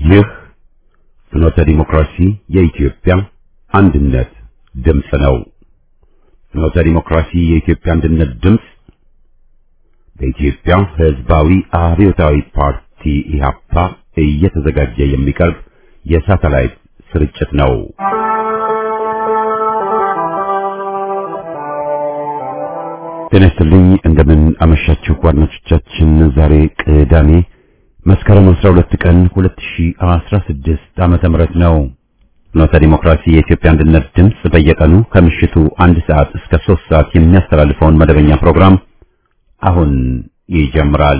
ይህ ፍኖተ ዲሞክራሲ የኢትዮጵያ አንድነት ድምፅ ነው። ፍኖተ ዲሞክራሲ የኢትዮጵያ አንድነት ድምፅ በኢትዮጵያ ሕዝባዊ አብዮታዊ ፓርቲ ኢህአፓ እየተዘጋጀ የሚቀርብ የሳተላይት ስርጭት ነው። ጤና ይስጥልኝ። እንደምን አመሻችሁ አድማጮቻችን። ዛሬ ቅዳሜ መስከረም 12 ቀን 2016 ዓመተ ምህረት ነው። ፍኖተ ዲሞክራሲ የኢትዮጵያ አንድነት ድምፅ በየቀኑ ከምሽቱ አንድ ሰዓት እስከ 3 ሰዓት የሚያስተላልፈውን መደበኛ ፕሮግራም አሁን ይጀምራል።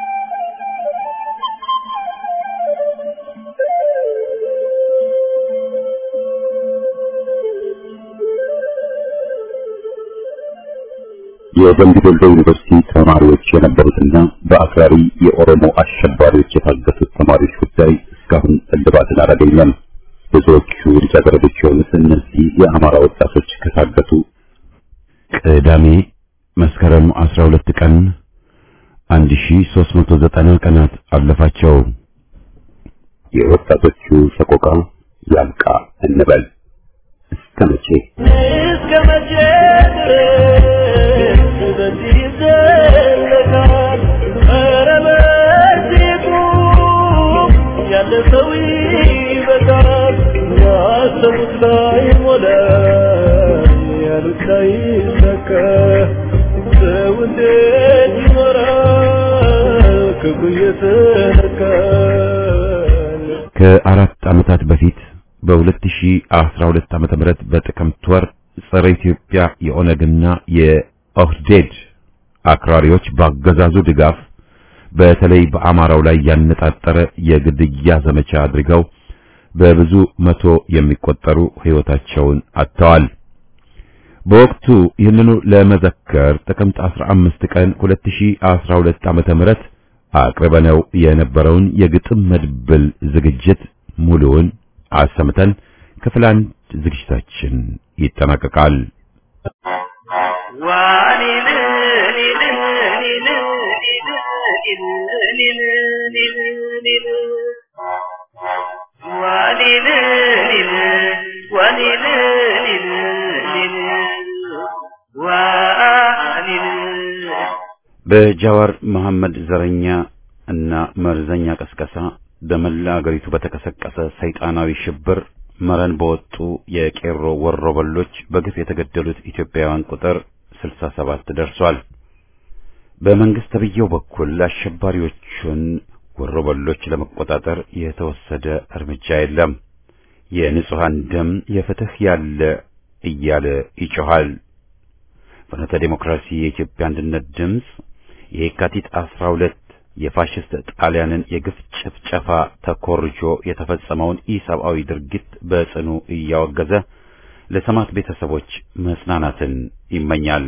የደምቢ ዶሎ ዩኒቨርሲቲ ተማሪዎች የነበሩትና በአክራሪ የኦሮሞ አሸባሪዎች የታገቱት ተማሪዎች ጉዳይ እስካሁን እልባትን አላገኘም። ብዙዎቹ ልጃገረዶች የሆኑት እነዚህ የአማራ ወጣቶች ከታገቱ ቅዳሜ መስከረም 12 ቀን 1390 ቀናት አለፋቸው። የወጣቶቹ ሰቆቃ ያልቃ እንበል እስከ መቼ እስከ መቼ ድረስ በዚህ ይዘለቃል? ኧረ በዚህ ቁም፣ ያለ ሰው ይበቃል። ያሰቡት ላይ ሞላ፣ ያሉት ላይ ሰካ። ሰው እንዴት ይኖራል ክፉ እየተነካ? ከአራት ዓመታት በፊት በ2012 ዓመተ ምህረት በጥቅምት ወር ጸረ ኢትዮጵያ የኦነግና የኦህዴድ አክራሪዎች ባገዛዙ ድጋፍ በተለይ በአማራው ላይ ያነጣጠረ የግድያ ዘመቻ አድርገው በብዙ መቶ የሚቆጠሩ ሕይወታቸውን አጥተዋል። በወቅቱ ይህንኑ ለመዘከር ጥቅምት 15 ቀን 2012 ዓመተ ምህረት አቅርበነው የነበረውን የግጥም መድብል ዝግጅት ሙሉውን አሰምተን ክፍል አንድ ዝግጅታችን ይጠናቀቃል። በጃዋር መሐመድ ዘረኛ እና መርዘኛ ቀስቀሳ በመላ አገሪቱ በተቀሰቀሰ ሰይጣናዊ ሽብር መረን በወጡ የቄሮ ወሮበሎች በግፍ የተገደሉት ኢትዮጵያውያን ቁጥር 67 ደርሷል። በመንግስት ተብዬው በኩል አሸባሪዎቹን ወሮበሎች ለመቆጣጠር የተወሰደ እርምጃ የለም። የንጹሃን ደም የፍትህ ያለ እያለ ይጮሃል። ፍኖተ ዴሞክራሲ የኢትዮጵያ አንድነት ድምፅ የካቲት 12 የፋሽስት ጣሊያንን የግፍ ጭፍጨፋ ተኮርጆ የተፈጸመውን ኢሰብአዊ ድርጊት በጽኑ እያወገዘ ለሰማዕት ቤተሰቦች መጽናናትን ይመኛል።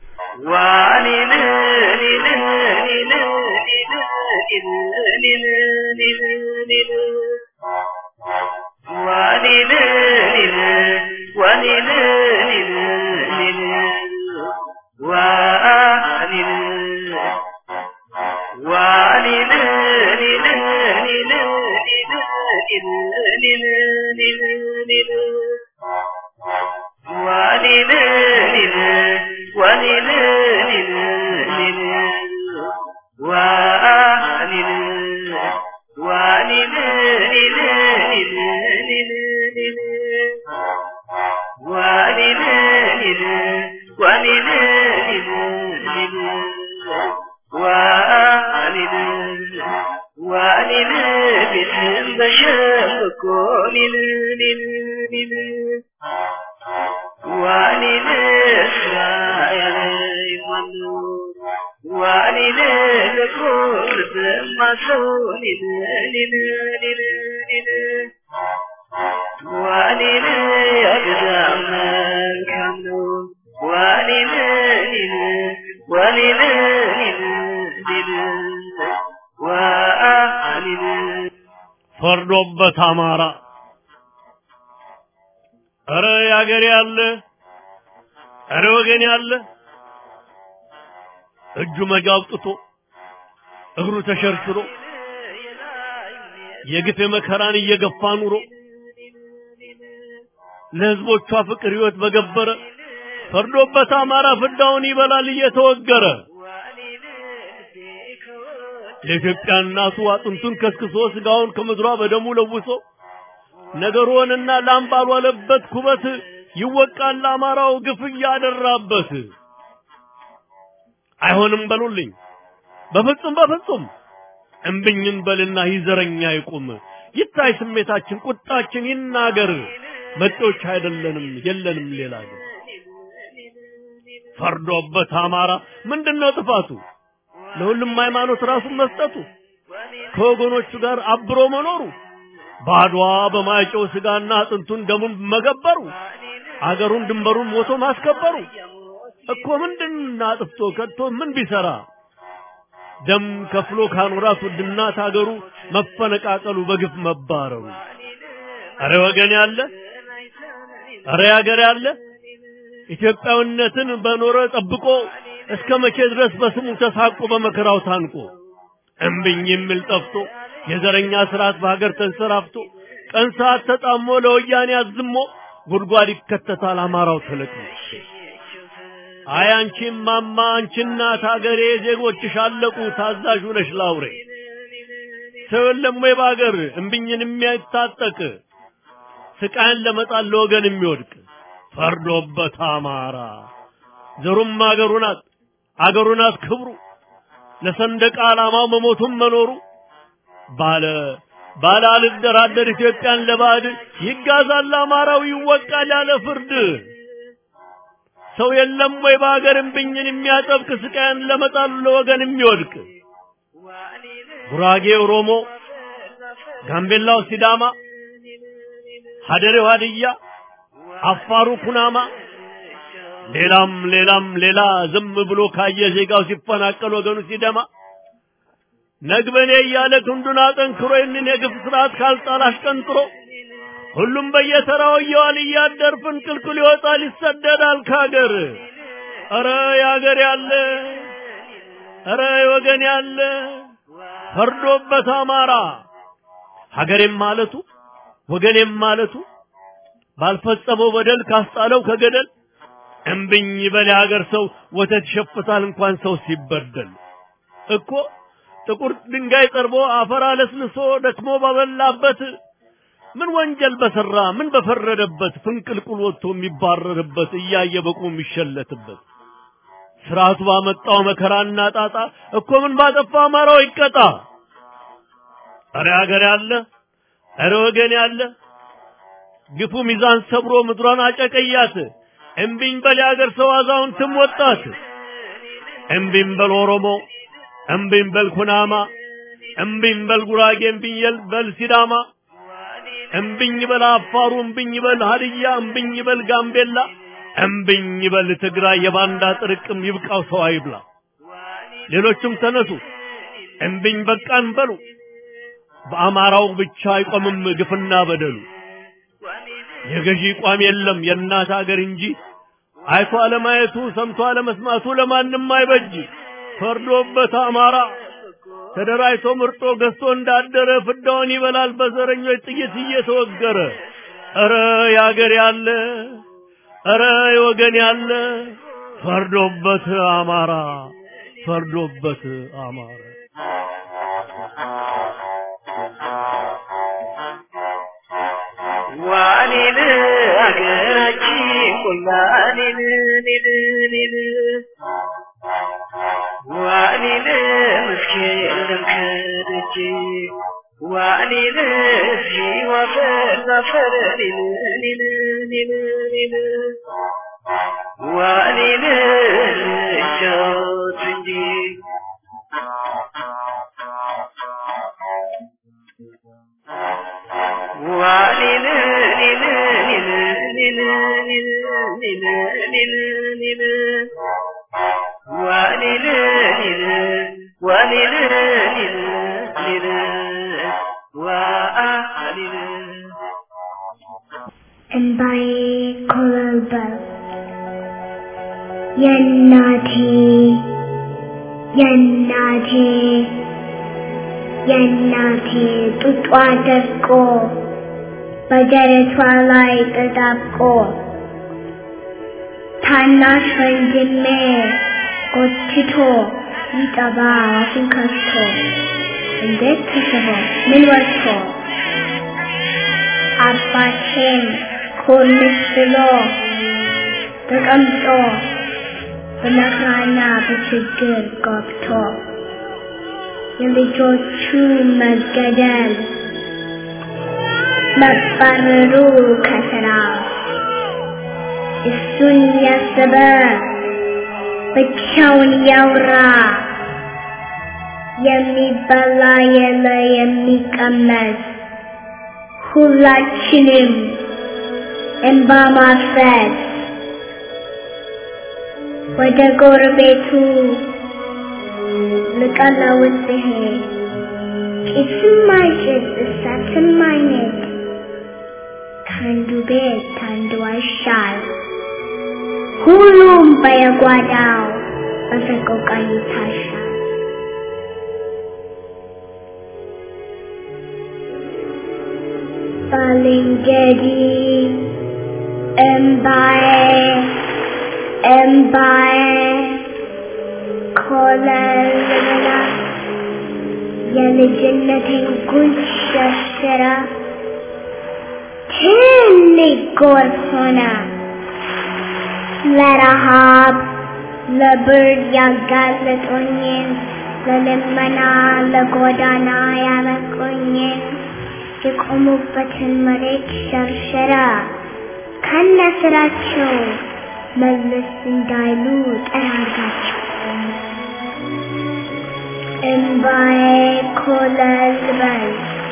ፈርዶበት አማራ ኧረ ያገሬ ያለ ኧረ ወገን ያለ እጁ መጋብጥቶ እግሩ ተሸርሽሮ የግፍ የመከራን እየገፋ ኑሮ ለህዝቦቿ ፍቅር ህይወት በገበረ ፈርዶበት አማራ ፍዳውን ይበላል እየተወገረ የኢትዮጵያ እናቱ አጥንቱን ከስክሶ ስጋውን ከምድሯ በደሙ ለውሶ ነገሩንና ላም ባልዋለበት ኩበት ይወቃል አማራው ግፍ እያደራበት። አይሆንም በሉልኝ በፍጹም በፍጹም እምብኝን በልና ይዘረኛ ይቁም ይታይ ስሜታችን ቁጣችን ይናገር መጤዎች አይደለንም የለንም ሌላ ግን ፈርዶበት አማራ ምንድነው ጥፋቱ ለሁሉም ሃይማኖት ራሱን መስጠቱ ከወገኖቹ ጋር አብሮ መኖሩ ባድዋ በማይጨው ስጋና አጥንቱን ደሙን መገበሩ አገሩን ድንበሩን ሞቶ ማስከበሩ እኮ ምንድን አጥፍቶ ከቶ ምን ቢሰራ ደም ከፍሎ ካኖራት ውድ እናት አገሩ መፈነቃቀሉ በግፍ መባረሩ አረ ወገን ያለ አረ ያገር ያለ ኢትዮጵያዊነትን በኖረ ጠብቆ እስከ መቼ ድረስ በስሙ ተሳቆ በመከራው ታንቆ እምብኝ የሚል ጠፍቶ የዘረኛ ስርዓት በሀገር ተንሰራፍቶ ቀን ሰዓት ተጣሞ ለወያኔ አዝሞ ጉድጓድ ይከተታል አማራው ተለቅሞ አይ አንቺ ማማ አንቺ እናት ሀገሬ ዜጎችሽ አለቁ ታዛዥ ነሽ ላውሬ ሰው የለም ወይ በሀገር እምብኝን የሚያታጠቅ ስቃይን ለመጣል ለወገን የሚወድቅ ፈርዶበት አማራ ዘሩም አገሩ ናት አገሩ ናት ክብሩ ለሰንደቅ ዓላማው መሞቱም መኖሩ ባለ ባለ አልደራደር ኢትዮጵያን ለባዕድ ይጋዛል አማራው ይወቃል ያለ ፍርድ ሰው የለም ወይ በሀገር እምብኝን የሚያጠብቅ ስቃይን ለመጣሉ ለወገን የሚወድቅ ጉራጌ ኦሮሞ፣ ጋምቤላው ሲዳማ፣ ሀደሬው ሀድያ፣ አፋሩ ኩናማ ሌላም ሌላም ሌላ ዝም ብሎ ካየ ዜጋው ሲፈናቀል ወገኑ ሲደማ ነግበኔ እያለ ክንዱን አጠንክሮ ይህንን የግፍ ስርዓት ካልጣል አሽቀንጥሮ ሁሉም በየተራው እየዋል እያደር ፍንቅልቅል ይወጣል ይሰደዳል ካገር። ኧረ ያገር ያለ ኧረ ወገን ያለ ፈርዶበት አማራ ሀገሬም ማለቱ ወገኔም ማለቱ ባልፈጸመው በደል ካስጣለው ከገደል እምብኝ በል የሀገር ሰው ወተት ይሸፍታል እንኳን ሰው ሲበደል እኮ ጥቁር ድንጋይ ጠርቦ አፈር አለስልሶ ደክሞ ባበላበት ምን ወንጀል በሰራ ምን በፈረደበት ፍንቅልቁል ወጥቶ የሚባረርበት እያየ በቁ የሚሸለትበት ስርዓቱ ባመጣው መከራና ጣጣ እኮ ምን ባጠፋ አማራው ይቀጣ። ኧረ ሀገር ያለ ኧረ ወገን ያለ ግፉ ሚዛን ሰብሮ ምድሯን አጨቀያት። እምቢኝ በል የሀገር ሰው አዛውንትም ወጣት። እምቢኝ በል ኦሮሞ፣ እምቢኝ በል ኩናማ፣ እምቢኝ በል ጉራጌ፣ እምቢኝ በል ሲዳማ፣ እምቢኝ በል አፋሩ፣ እምቢኝ በል ሀድያ፣ እምቢኝ በል ጋምቤላ፣ እምቢኝ በል ትግራይ። የባንዳ ጥርቅም ይብቃው ሰው አይብላ። ሌሎችም ተነሱ እምቢኝ በቃን በሉ። በአማራው ብቻ አይቆምም ግፍና በደሉ። የገዢ ቋም የለም የእናት ሀገር እንጂ አይቶ አለማየቱ ሰምቶ አለመስማቱ ለማንም አይበጅ። ፈርዶበት አማራ ተደራጅቶ ምርጦ ገዝቶ እንዳደረ ፍዳውን ይበላል በዘረኞች ጥይት እየተወገረ። ኧረ ያገር ያለ ኧረ የወገን ያለ ፈርዶበት አማራ ፈርዶበት አማራ ዋኔን አገራችን ቆላኔን ኔን ኔን ዋኔን ምስኪን ለምከደጅ ዋኔን ሲዋፈር ዛፈር ኔን ኔን ኔን ኔን ዋኔን ልጫወት እንጂ ዋኔን ኔን ኔን ኔን ኔን ኔን ኔን ኔን ዋኔን ኔን ዋኔን ኔን ኔን ዋኔን እምባዬ ኮበለበለ የእናቴ የእናቴ የእናቴ ጡጧ ደርቆ በደረቷ ላይ ተጣብቆ ታናሽ ወንድሜ ጎትቶ ይጠባ አፉን ከፍቶ እንዴት ተስቦ ምን ወጥቶ አባቴን ኮርምስ ብሎ ተቀምጦ በመከራና በችግር ገብቶ የልጆቹ መገደል መባረሩ ከስራ እሱን ያሰበ ብቻውን ያውራ የሚበላ የለ የሚቀመስ ሁላችንም እንባ ማፍሰስ ወደ ጎረቤቱ ልቀለውጥ ብሄድ ጭስም አይጭስ እሳትም አይነድ ከአንዱ ቤት ከአንዱ አይሻል ሁሉም በየጓዳው በሰቆቃ ይታሻል። ባልንጀሪ እምባዬ እምባዬ ኮለልላ የልጅነቴን ጉንጭ ሸርሽራ ትልቅ ጎርፍ ሆነ ለረሃብ ለብርድ ያጋለጦኝን ለልመና ለጎዳና ያበቁኝን የቆሙበትን መሬት ሸርሸራ ከነ ስራቸው መለስ እንዳይሉ ጠራጋቸው። እምባዬ ኮለል በል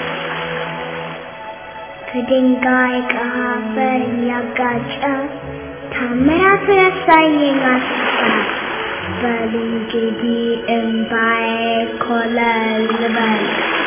ከድንጋይ ከአፈር እያጋጨ ታምራት ያሳየኝ አስፋ በል እንግዲህ እምባዬ ኮለል በል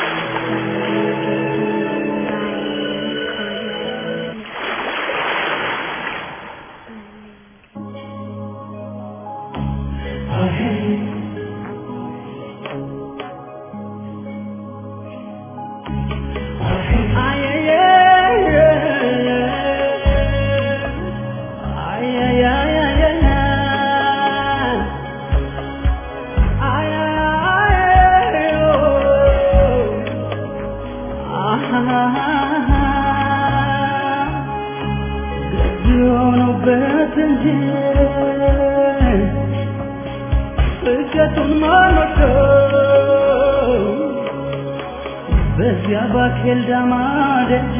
በዚያ ባኬል ዳማ ደጅ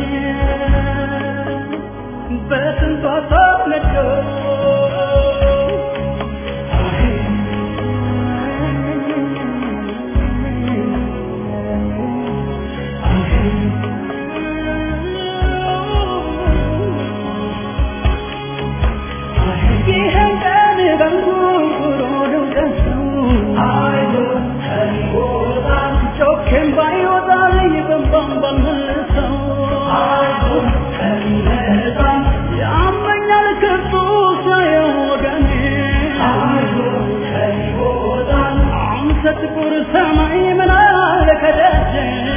በስንቷ ተነዶ ይህን ቀን በንጉሮ ደውቀሰው ጮኬም ባይወጣልኝ በንባም ባልመልሰው ያመኛል ከቶ ሳየው ወገኔ አንተ ጥቁር ሰማይ ምን አለ ከደጅ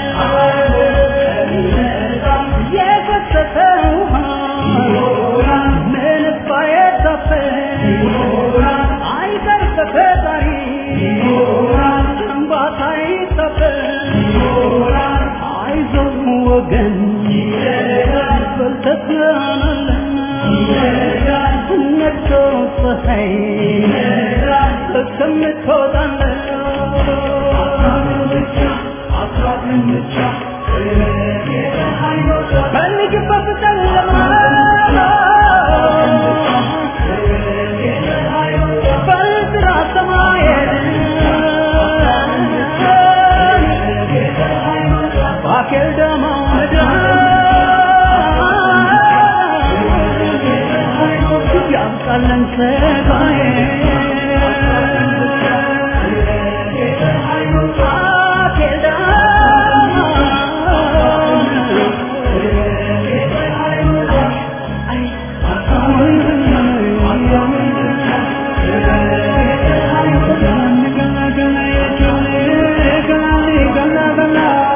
የፈሰሰ ውሃ ምንስ ባይታፈስ አይቀር ከፈጣሪ እንባታ አይታፈስ አይዞህ ወገን በልተስናናለን ነግቶ ፀሐይ እስከምትወጣለን ፈልግበት ጨለማ በጥራ ሰማየን ባኬል ደማ ያምጣለን ሰጋዬ ባኬል ገና ገና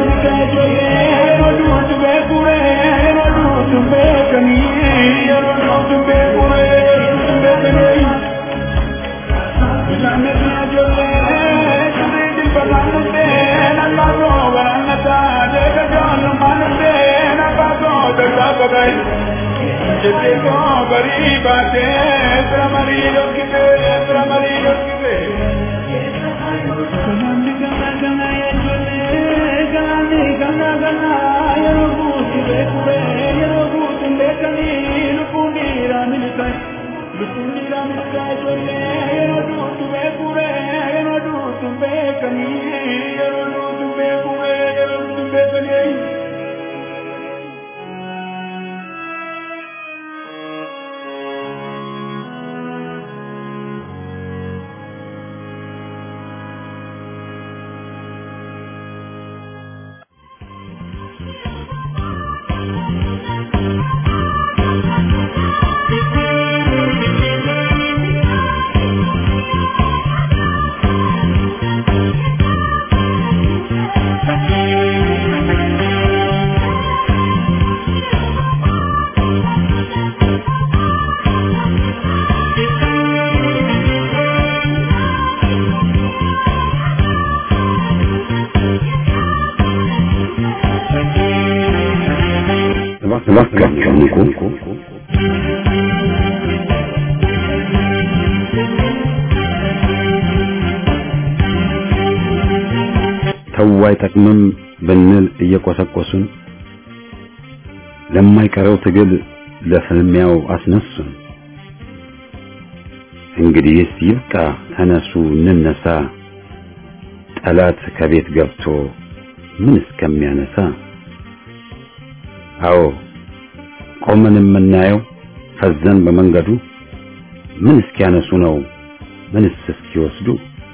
እባካችሁ ንቁ። ተው አይጠቅምም ብንል እየቆሰቆሱን ለማይቀረው ትግል ለፍልሚያው አስነሱን። እንግዲህስ ይብቃ፣ ተነሱ እንነሳ፣ ጠላት ከቤት ገብቶ ምን እስከሚያነሳ አዎ ቆመን የምናየው ፈዘን በመንገዱ ምን እስኪያነሱ ነው ምንስ እስኪወስዱ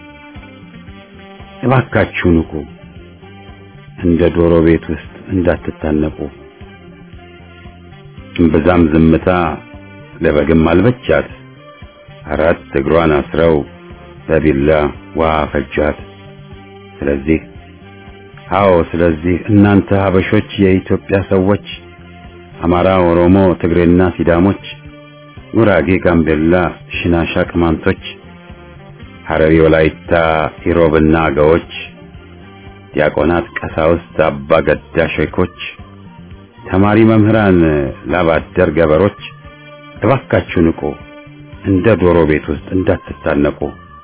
እባካችሁ ንቁ እንደ ዶሮ ቤት ውስጥ እንዳትታነቁ እምብዛም ዝምታ ለበግም አልበቻት አራት እግሯን አስረው በቢላ ውሃ ፈጃት ስለዚህ አዎ ስለዚህ እናንተ ሀበሾች የኢትዮጵያ ሰዎች አማራ፣ ኦሮሞ፣ ትግሬና ሲዳሞች፣ ጉራጌ፣ ጋምቤላ፣ ሽናሻ፣ ቅማንቶች፣ ሐረሪ፣ ወላይታ፣ ኢሮብና አገዎች፣ ዲያቆናት፣ ቀሳውስት፣ አባ ገዳ ሼኮች፣ ተማሪ መምህራን፣ ላባደር ገበሮች እባካችሁ ንቁ፣ እንደ ዶሮ ቤት ውስጥ እንዳትታነቁ።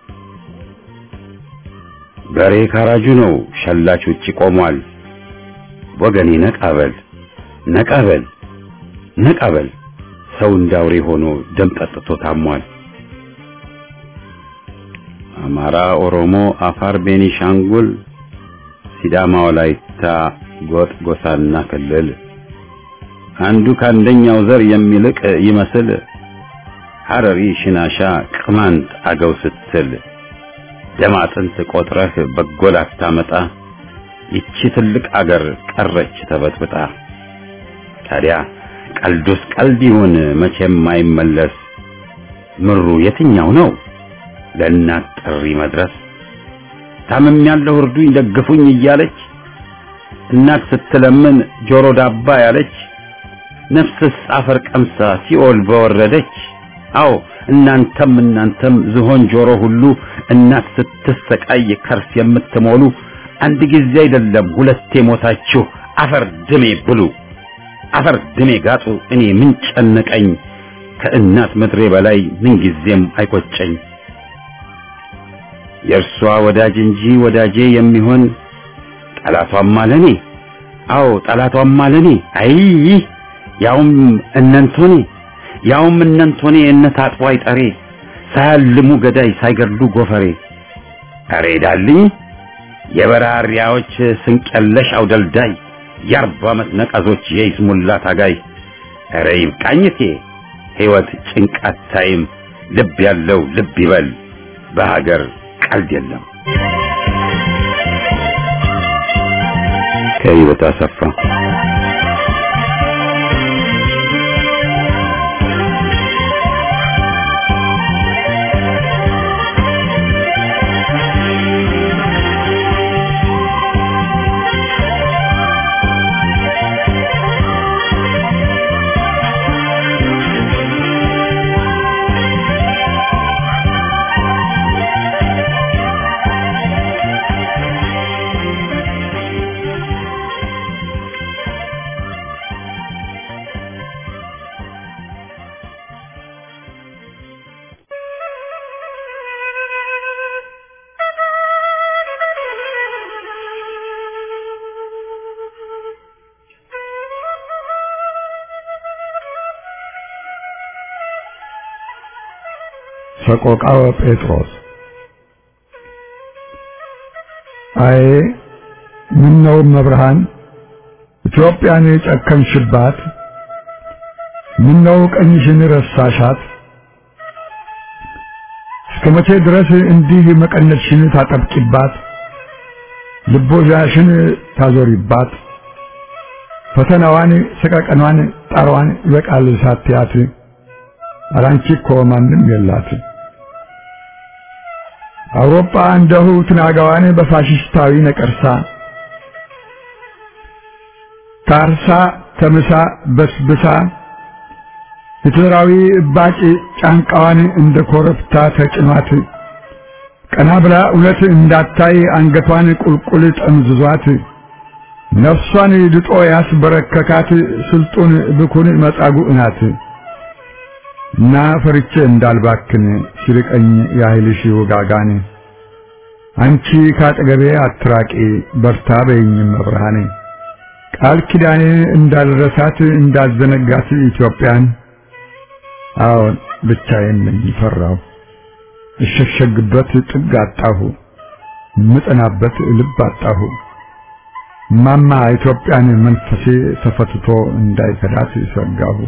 በሬ ካራጁ ነው፣ ሸላች ውጪ ቆሟል። ወገኔ ነቃበል ነቃበል ነቃበል ሰው እንዳውሬ ሆኖ ደም ጠጥቶ ታሟል። አማራ፣ ኦሮሞ፣ አፋር፣ ቤኒሻንጉል፣ ሲዳማ፣ ወላይታ፣ ጎጥ፣ ጎሳና ክልል አንዱ ከአንደኛው ዘር የሚልቅ ይመስል ሐረሪ፣ ሽናሻ፣ ቅማንት፣ አገው ስትል ደም አጥንት ቆጥረህ በጎል አታመጣ። ይቺ ትልቅ አገር ቀረች ተበጥብጣ። ታዲያ ቀልዱስ ቀልድ ይሁን መቼም አይመለስ። ምሩ የትኛው ነው ለእናት ጥሪ መድረስ? ታምም ያለው እርዱኝ ደግፉኝ እያለች እናት ስትለምን ጆሮ ዳባ ያለች ነፍስስ አፈር ቀምሳ ሲኦል በወረደች። አዎ እናንተም እናንተም ዝሆን ጆሮ ሁሉ እናት ስትሰቃይ ከርስ የምትሞሉ አንድ ጊዜ አይደለም ሁለቴ ሞታችሁ አፈር ድሜ ብሉ። አፈር ድሜ ጋጡ። እኔ ምን ጨነቀኝ ከእናት ምድሬ በላይ ምን ጊዜም አይቆጨኝ። የእርሷ ወዳጅ እንጂ ወዳጄ የሚሆን ጠላቷም አለኔ። አዎ ጠላቷም አለኔ። አይ ያውም እነንቶኔ ያውም እነንቶኔ እነት አጥቦ አይጠሬ ሳያልሙ ገዳይ ሳይገድሉ ጎፈሬ። አሬ ዳልኝ የበራሪያዎች ስንቀለሽ አውደልዳይ የአርባ ዓመት ነቀዞች የይስሙላ ታጋይ ኧረ ይብቃኝቴ ሕይወት ጭንቃት ታይም ልብ ያለው ልብ ይበል በሀገር ቀልድ የለም። ከህይወት አሰፋ ሰቆቃወ ጴጥሮስ አዬ ምን ነው መብርሃን ኢትዮጵያን የጨከንሽባት ምን ነው ቀኝሽን ረሳሻት እስከ መቼ ድረስ እንዲህ መቀነትሽን ታጠብቂባት ልቦዣሽን ታዞሪባት ፈተናዋን ሰቀቀኗን ጣሯን ይበቃል ሳትያት አላንቺ እኮ ማንም የላት አውሮፓ እንደሁ ትናጋዋን በፋሽስታዊ ነቀርሳ ታርሳ ተምሳ በስብሳ ሂትለራዊ እባጭ ጫንቃዋን እንደ ኮረብታ ተጭኗት ቀና ብላ እውነት እንዳታይ አንገቷን ቁልቁል ጠምዝዟት ነፍሷን ድጦ ያስበረከካት ስልጡን ብኩን መጻጉዕ ናት እና ፈርቼ እንዳልባክን ሲርቀኝ ያህልሽ ውጋጋን አንቺ ካጠገቤ አትራቂ በርታ በይኝ መብርሃኔ ቃል ኪዳኔ እንዳልረሳት እንዳዘነጋት ኢትዮጵያን አዎን ብቻዬን ነኝ ፈራሁ እሸሸግበት ጥግ አጣሁ ምጠናበት ልብ አጣሁ ማማ ኢትዮጵያን መንፈሴ ተፈትቶ እንዳይከዳት ሰጋሁ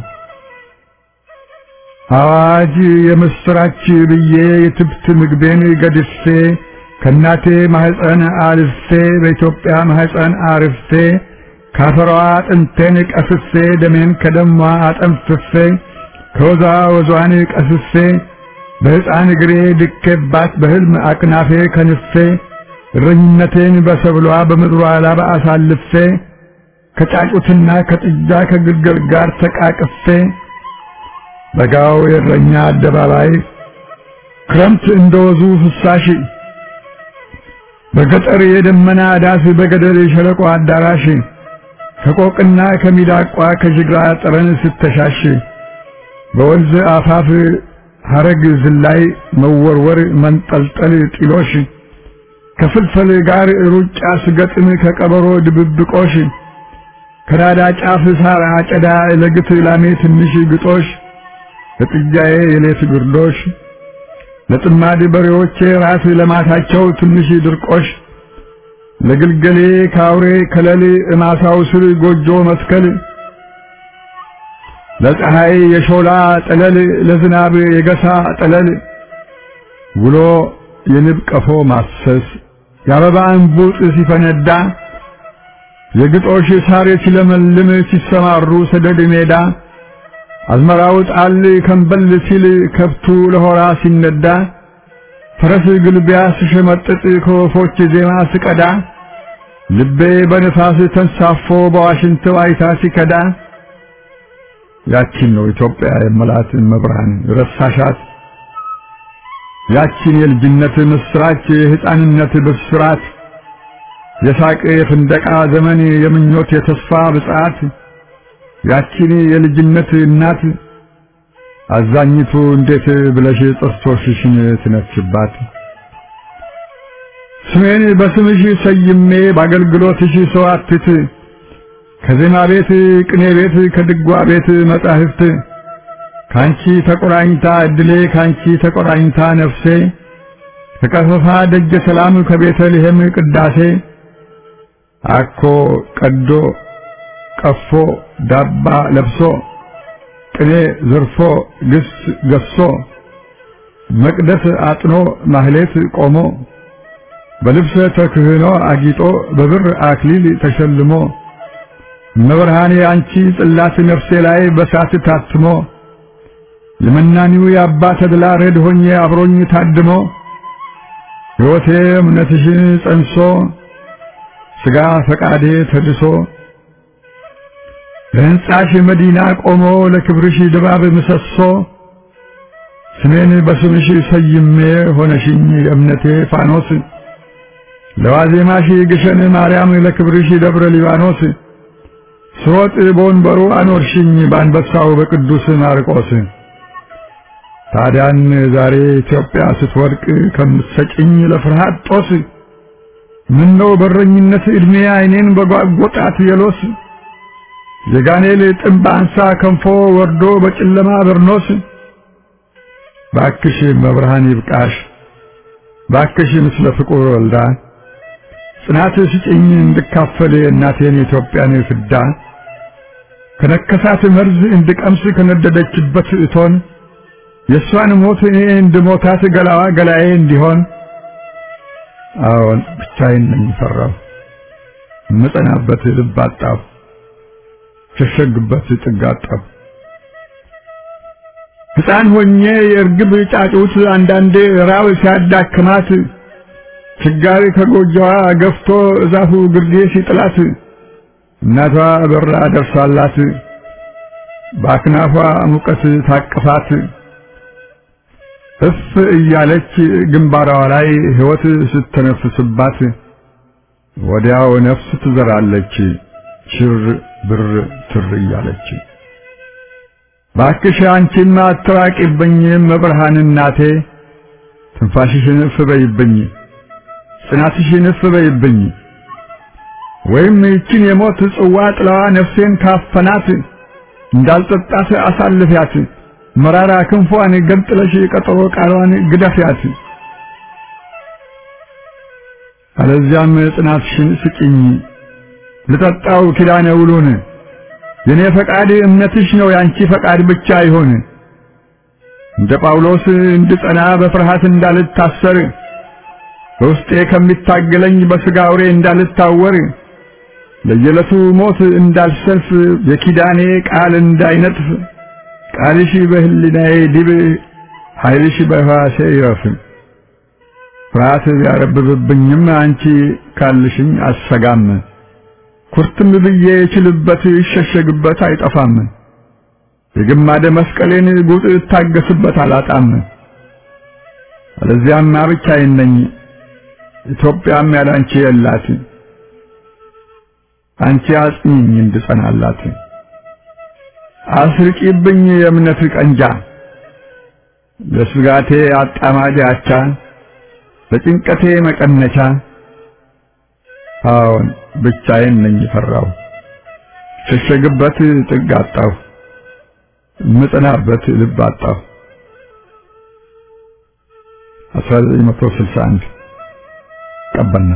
አዋጅ የምስራች ብዬ የትብት ምግቤን ገድፌ ከእናቴ ማህፀን አልፌ በኢትዮጵያ ማህፀን አርፌ ካፈሯ አጥንቴን ቀፍፌ ደሜን ከደሟ አጠንፍፌ ከወዛ ወዟን ቀስፌ በሕፃን እግሬ ድኬባት በሕልም አቅናፌ ከንፌ እረኝነቴን በሰብሏ በምድሯ ላባ አሳልፌ ከጫጩትና ከጥጃ ከግልገል ጋር ተቃቅፌ በጋው የእረኛ አደባባይ ክረምት እንደወዙ ፍሳሽ በገጠር የደመና ዳስ በገደል የሸለቆ አዳራሽ ከቆቅና ከሚዳቋ ከጅግራ ጠረን ስተሻሽ በወንዝ አፋፍ ሐረግ ዝላይ መወርወር መንጠልጠል ጢሎሽ ከፍልፈል ጋር ሩጫ ስገጥም ከቀበሮ ድብብቆሽ ከናዳ ጫፍ ሳር አጨዳ ለግት ላሜ ትንሽ ግጦሽ ለጥጃዬ የሌት ግርዶሽ ለጥማድ በሬዎቼ ራስ ለማታቸው ትንሽ ድርቆሽ ለግልገሌ ካውሬ ከለል እማሳው ስር ጎጆ መስከል ለፀሐይ የሾላ ጠለል ለዝናብ የገሳ ጠለል ውሎ የንብ ቀፎ ማሰስ የአበባ እንቡጥ ሲፈነዳ የግጦሽ ሳር ሲለመልም ሲሰማሩ ሰደድ ሜዳ አዝመራው ጣል ከንበል ሲል ከብቱ ለሆራ ሲነዳ ፈረስ ግልቢያ ስሸመጥጥ ከወፎች ዜማ ስቀዳ ልቤ በንፋስ ተንሳፎ በዋሽንት ዋይታ ሲከዳ ያቺን ነው ኢትዮጵያ የመላት መብርሃን ረሳሻት ያቺን የልጅነት ምስራች የሕፃንነት ብስራት የሳቅ የፍንደቃ ዘመን የምኞት የተስፋ ብጽዓት ያቺን የልጅነት እናት አዛኝቱ እንዴት ብለሽ ጥርሶችሽን ትነፍሽባት? ስሜን በስምሽ ሰይሜ በአገልግሎትሽ ሰዋትት ከዜማ ቤት ቅኔ ቤት ከድጓ ቤት መጻሕፍት ካንቺ ተቆራኝታ እድሌ ካንቺ ተቆራኝታ ነፍሴ ከቀፈፋ ደጀ ሰላም ከቤተልሔም ቅዳሴ አኮ ቀዶ ቀፎ ዳባ ለብሶ ቅኔ ዘርፎ ግስ ገሶ መቅደስ አጥኖ ማህሌት ቆሞ በልብሰ ተክህኖ አጊጦ በብር አክሊል ተሸልሞ መብርሃኔ አንቺ ጽላት ነፍሴ ላይ በሳት ታትሞ የመናኒው የአባ ተድላ ረድ ሆኜ አብሮኝ ታድሞ ሕይወቴ እምነትሽን ጸንሶ ሥጋ ፈቃዴ ተድሶ ለሕንጻሽ መዲና ቆሞ ለክብርሽ ድባብ ምሰሶ ስሜን በስምሽ ሰይሜ ሆነሽኝ የእምነቴ ፋኖስ ለዋዜማሽ ግሸን ማርያም ለክብርሽ ደብረ ሊባኖስ ስሮጥ በወንበሩ አኖርሽኝ በአንበሳው በቅዱስ ማርቆስ ታዲያን ዛሬ ኢትዮጵያ ስትወድቅ ከምትሰጭኝ ለፍርሃት ጦስ ምን ነው በረኝነት ዕድሜ አይኔን በጓጎጣት የሎስ የጋኔል ጥንብ አንሳ ከንፎ ወርዶ በጨለማ በርኖስ ባክሽ መብርሃን ይብቃሽ ባክሽ ምስለ ፍቁር ወልዳ ጽናት ስጭኝ እንድካፈል እናቴን የኢትዮጵያን ፍዳ ከነከሳት መርዝ እንድቀምስ ከነደደችበት እቶን የእሷን ሞት እኔ እንድሞታት ገላዋ ገላዬ እንዲሆን አዎን ብቻዬን ነኝ ፈራሁ እምጸናበት ልብ አጣሁ ሸሸግበት ጥግ አጣሁ ሕፃን ሆኜ የእርግብ ጫጩት አንዳንዴ ራብ ሲያዳክማት ችጋሪ ከጎጆዋ ገፍቶ እዛፉ ግርጌ ሲጥላት እናቷ በራ ደርሳላት በአክናፏ ሙቀት ታቅፋት እፍ እያለች ግንባሯ ላይ ሕይወት ስተነፍስባት ወዲያው ነፍስ ትዘራለች ሽር ብር ትር እያለች ባክሽ አንቺማ አትራቂብኝ መብርሃን እናቴ ትንፋሽሽን እፍ በይብኝ ጽናትሽን እፍ በይብኝ ወይም ይችን የሞት ጽዋ ጥላዋ ነፍሴን ካፈናት እንዳልጠጣት አሳልፊያት መራራ ክንፏን ገንጥለሽ ቀጠሮ ቃሏን ግደፊያት አለዚያም ጽናትሽን ስጭኝ ልጠጣው ኪዳነ ውሉን የኔ ፈቃድ እምነትሽ ነው ያንቺ ፈቃድ ብቻ ይሆን እንደ ጳውሎስ እንድጸና በፍርሃት እንዳልታሰር በውስጤ ከሚታገለኝ በሥጋ አውሬ እንዳልታወር ለየዕለቱ ሞት እንዳልሰልፍ የኪዳኔ ቃል እንዳይነጥፍ ቃልሽ በህሊናዬ ዲብ ኃይልሽ በሕዋሴ ይረፍ ፍርሃት ቢያረብብብኝም አንቺ ካልሽኝ አሰጋም ኩርትም ብዬ የችልበት ይሸሸግበት አይጠፋም የግማደ መስቀሌን ጉጥ እታገስበት አላጣም አለዚያማ ብቻዬን ነኝ ኢትዮጵያም ያላንቺ የላት አንቺ አጽኚኝ እንድጸናላት አስርቂብኝ የእምነት ቀንጃ ለስጋቴ አጣማጅ አቻ ለጭንቀቴ መቀነቻ አዎን ብቻዬን ነኝ ፈራው ሸሸግበት ጥግ አጣሁ ምጽናበት ልብ አጣሁ 1961 ቀበልና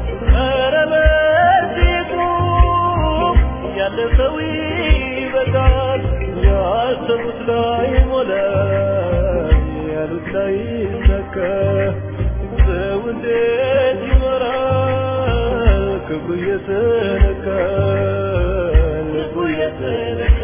ያለፈው ይበቃል ሳይሞላ ያሉት ሳይሳካ ሰው እንዴት ይኖራል ክብሩ እየተነካ ልቡ እየተነካ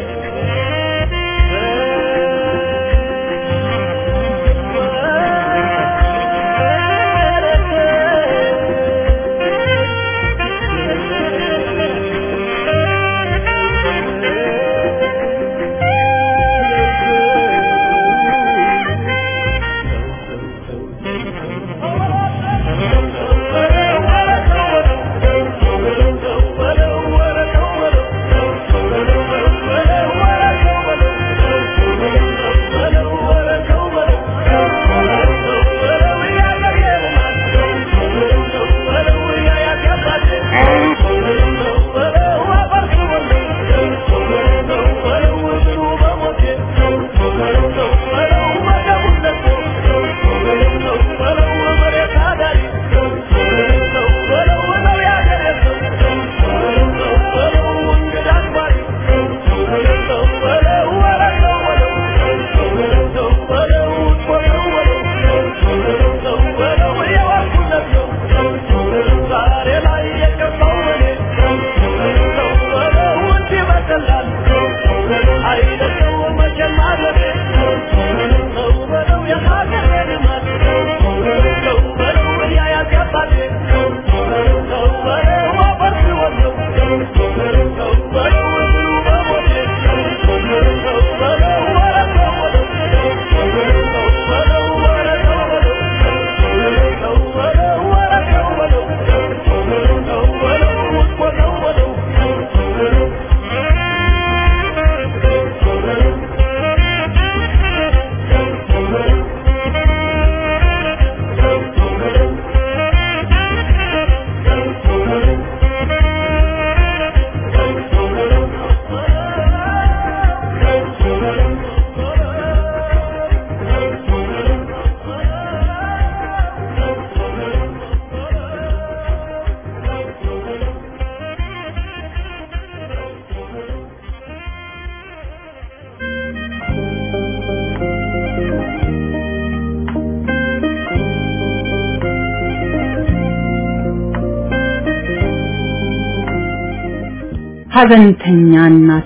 ሐዘንተኛ እናቴ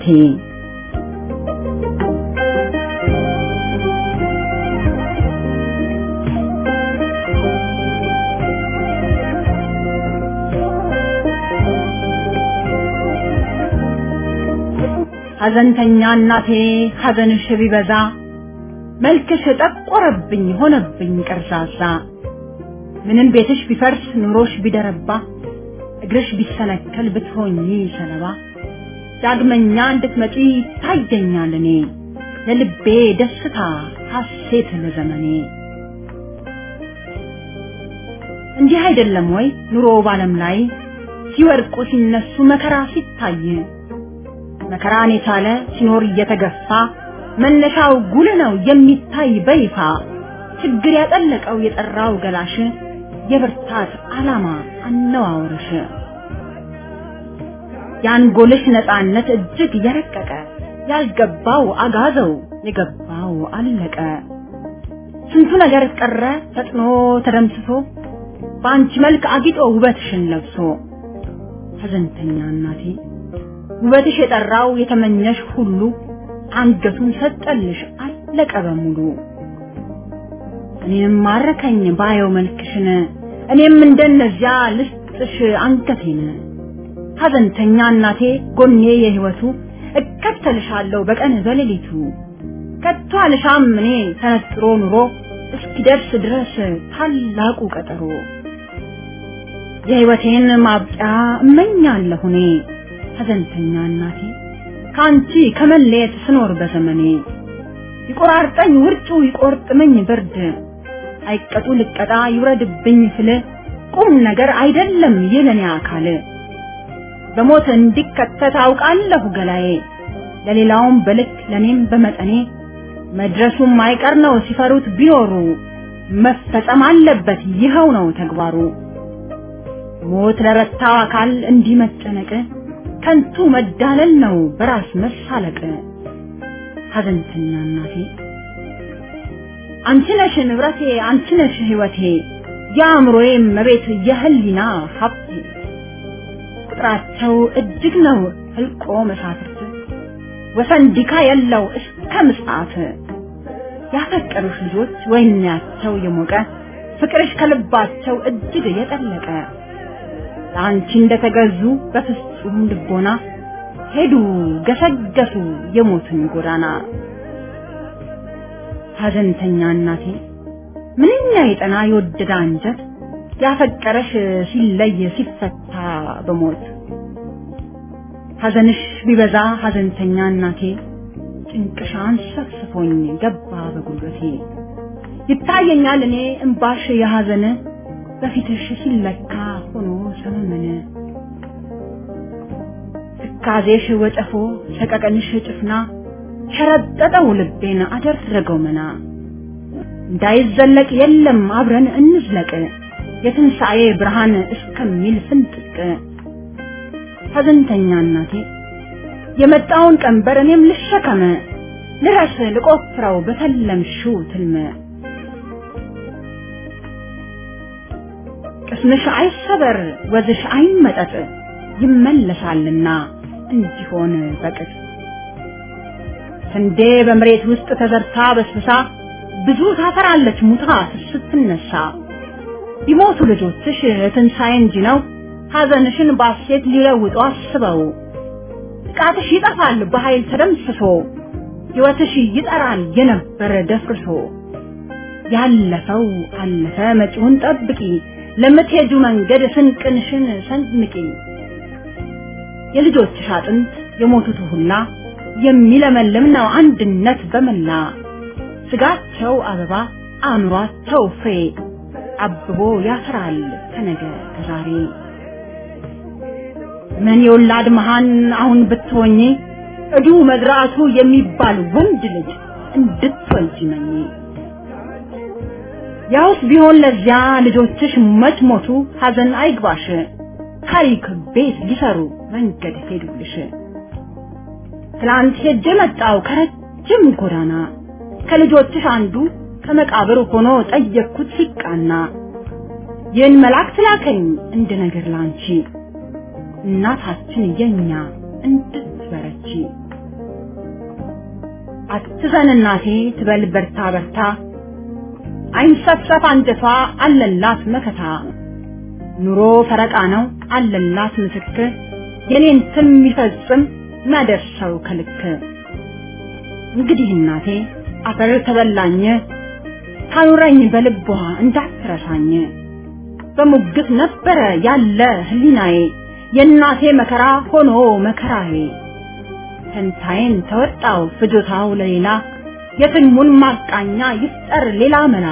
ሐዘንተኛ እናቴ ሐዘንሽ ቢበዛ መልክሽ ጠቆረብኝ ሆነብኝ ቀርዛዛ ምንም ቤትሽ ቢፈርስ ኑሮሽ ቢደረባ እግርሽ ቢሰነከል ብትሆኚ ሰለባ ዳግመኛ እንድትመጪ ታየኛል እኔ ለልቤ ደስታ ሐሴት ለዘመኔ እንዲህ አይደለም ወይ ኑሮ ባለም ላይ ሲወድቁ ሲነሱ መከራ ሲታይ መከራን የቻለ ሲኖር እየተገፋ መነሻው ጉል ነው የሚታይ በይፋ ችግር ያጠለቀው የጠራው ገላሽ የብርታት ዓላማ አነዋወርሽ የአንጎልሽ ነፃነት እጅግ የረቀቀ ያልገባው አጋዘው የገባው አለቀ ስንቱ ነገር ቀረ ፈጥኖ ተደምስሶ በአንቺ መልክ አጊጦ ውበትሽን ለብሶ ሐዘንተኛ እናቴ ውበትሽ የጠራው የተመኘሽ ሁሉ አንገቱን ሰጠልሽ አለቀ በሙሉ እኔም ማረከኝ ባየው መልክሽን እኔም እንደነዚያ ልስጥሽ አንገቴን ሐዘንተኛ እናቴ ጎኔ የህይወቱ እከተልሻለሁ በቀን በሌሊቱ ከቶ አልሻም እኔ ተነጥሮ ኑሮ እስኪደርስ ድረስ ታላቁ ቀጠሮ የህይወቴን ማብቂያ እመኛለሁ እኔ ሐዘንተኛ እናቴ ከአንቺ ከመለየት ስኖር በዘመኔ ይቆራርጠኝ ውርጩ ይቆርጥመኝ ብርድ አይቀጡ ልቀጣ ይውረድብኝ ፍል ቁም ነገር አይደለም የለኔ አካል በሞት እንዲከተት አውቃለሁ ገላዬ ለሌላውም በልክ ለኔም በመጠኔ መድረሱም አይቀር ነው ሲፈሩት ቢኖሩ መፈጸም አለበት ይኸው ነው ተግባሩ ሞት ለረታው አካል እንዲህ መጨነቅ ከንቱ መዳለል ነው በራስ መሳለቅ ሐዘንተኛ እናቴ አንቺ ነሽ ንብረቴ አንቺ ነሽ ሕይወቴ የአእምሮዬ መቤት የህሊና ሀብቴ ቁጥራቸው እጅግ ነው ህልቆ መሳፍርት ወሰን ዲካ የለው እስከ ምጽአት ያፈቀሩሽ ልጆች ወይናቸው የሞቀ ፍቅርሽ ከልባቸው እጅግ የጠለቀ ለአንቺ እንደተገዙ በፍጹም ልቦና ሄዱ ገሰገሱ የሞትን ጎዳና ሐዘንተኛ እናቴ ምንኛ የጠና የወደደ አንጀት ያፈቀረሽ ሲለይ ሲፈታ በሞት ሐዘንሽ ቢበዛ ሐዘንተኛ እናቴ ጭንቅሻን ሰፍስፎኝ ገባ በጉልበቴ ይታየኛል እኔ እምባሽ የሐዘን በፊትሽ ሲለካ ሆኖ ሰመመነ ትካዜሽ ወጨፎ ሰቀቀንሽ ጭፍና ሸረጠጠው ልቤን አደረገው መና እንዳይዘለቅ የለም አብረን እንዝለቅ የትንሣኤ ብርሃን እስከሚል ፍንጥቅ ሐዘንተኛ እናቴ የመጣውን ቀንበር እኔም ልሸከመ ልረስ ልቆፍረው በተለምሽው ትልመ ቅስምሽ አይሰበር ወዝሽ አይመጠጥ ይመለሳልና እንዲሆን በቅጥ ስንዴ በመሬት ውስጥ ተዘርታ በስብሳ ብዙ ታፈራለች ሙታ ስትነሳ ቢሞቱ ልጆችሽ ትንሣኤ እንጂ ነው ሐዘንሽን ባሴት ሊለውጡ አስበው ጥቃትሽ ይጠፋል በኃይል ተደምስሶ ሕይወትሽ ይጠራል የነበረ ደፍርሶ ያለፈው አለፈ መጪውን ጠብቂ ለምትሄጁ መንገድ ስንቅንሽን ሰንምቂ የልጆችሽ አጥንት የሞቱት ሁላ የሚለመልም ነው አንድነት በመላ ስጋቸው አበባ አእምሯቸው ፍሬ አብቦ ያፈራል ከነገ ከዛሬ ምን የወላድ መሃን አሁን ብትሆኚ እዱ መድራቱ የሚባል ወንድ ልጅ እንድትወልጂ መኝ ያውስ ቢሆን ለዚያ ልጆችሽ መች ሞቱ ሐዘን አይግባሽ ታሪክ ቤት ሊሰሩ መንገድ ሄዱልሽ ትላንት ሄጄ መጣው ከረጅም ጎዳና ከልጆችሽ አንዱ ከመቃብር ሆኖ ጠየቅኩት ሲቃና ይህን መልአክ ላከኝ እንደ ነገር ላንቺ እናታችን የኛ እንድትበረቺ አትዘን እናቴ ትበል በርታ በርታ አይንሰፍሰፍ አንጀቷ አለላት መከታ ኑሮ ፈረቃ ነው አለላት ምስክር የኔን ስም የሚፈጽም ማደርሰው ከልክ እንግዲህ እናቴ አፈር ተበላኝ ታኑረኝ በልቧ እንዳትረሳኝ በሙግት ነበረ ያለ ህሊናዬ የእናቴ መከራ ሆኖ መከራዬ ፈንታዬን ተወጣው ፍጆታው ለሌላ የትልሙን ማቃኛ ይፍጠር ሌላ መላ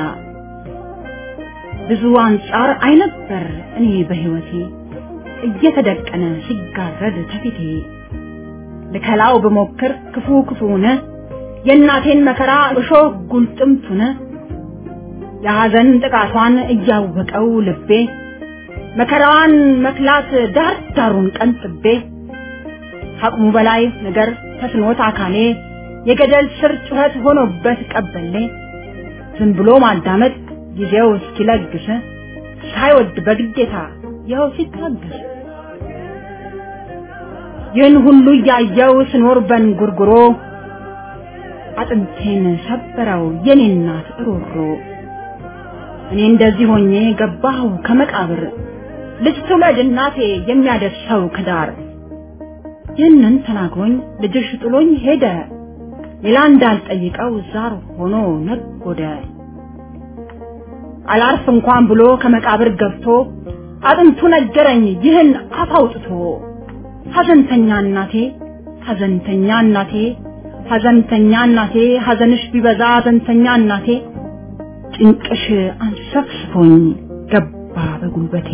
ብዙ አንጻር አይነበር እኔ በህይወቴ እየተደቀነ ሲጋረድ ተፊቴ ልከላው ብሞክር ክፉ ክፉነ የእናቴን መከራ እሾህ ጉልጥምቱነ የሐዘን ጥቃቷን እያወቀው ልቤ መከራዋን መክላት ዳር ዳሩን ቀንጥቤ ከአቅሙ በላይ ነገር ተስኖት አካሌ የገደል ስር ጩኸት ሆኖበት ቀበሌ ዝም ብሎ ማዳመጥ ጊዜው እስኪለግስ ሳይወድ በግዴታ ይኸው ሲታገስ ይህን ሁሉ እያየው ስኖር በንጉርጉሮ አጥንቴን ሰበረው የኔ እናት እሮሮ እኔ እንደዚህ ሆኜ ገባሁ ከመቃብር ልጅ ትውለድ እናቴ የሚያደርሰው ከዳር ይህንን ተናግሮኝ ልጅሽ ጥሎኝ ሄደ ሌላ እንዳልጠይቀው ዛር ሆኖ ነጎደ አላርፍ እንኳን ብሎ ከመቃብር ገብቶ አጥንቱ ነገረኝ ይህን አፍ አውጥቶ ሐዘንተኛ እናቴ ሐዘንተኛ እናቴ ሐዘንተኛ እናቴ ሐዘንሽ ቢበዛ ሐዘንተኛ እናቴ ጭንቅሽ አንሰፍስፎኝ ገባ በጉልበቴ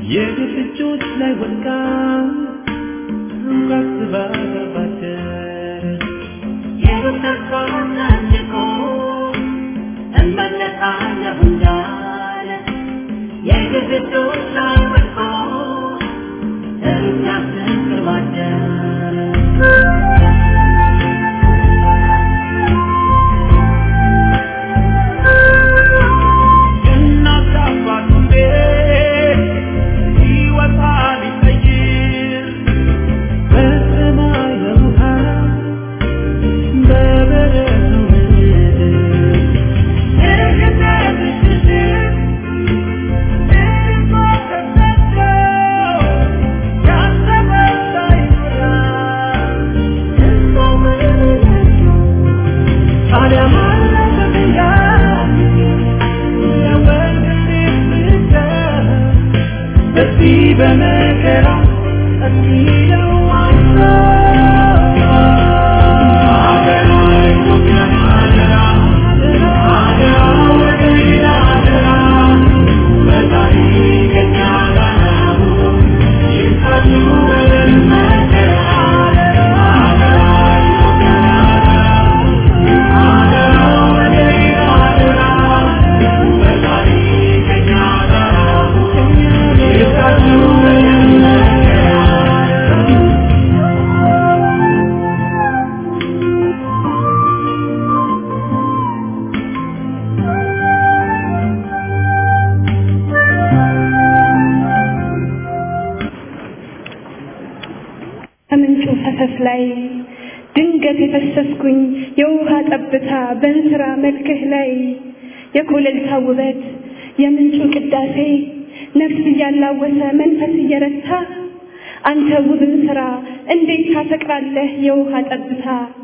የግፍ እጆች ላይ ወድቃ ሳስባ ገባችን የግፍ ተስፋ ሰንቆ እመለሳለሁ እንዳለ የግፍ እጆች ላይ ወድቆ ሲያስብ ቅርባችን እናት አባቱ ቤት ሲወጣ ሊቀይር በሰማይ በሙሃን በበረቱ ምድር የገነት ሽሽት ልቧ ተሰዶ ያሰበው ሳይሞላ እሷው ምንነቱ ታዲያ ማለፈ ብያ በዚህ በመከራ እስኪለው ከምንጩ ፈሰስ ላይ ድንገት የፈሰስኩኝ የውሃ ጠብታ በእንስራ መልክህ ላይ የኮለልታ ውበት የምንጩ ቅዳሴ ነፍስ እያላወሰ መንፈስ እየረታ አንተ ውብን ስራ እንዴት ታፈቅራለህ የውሃ ጠብታ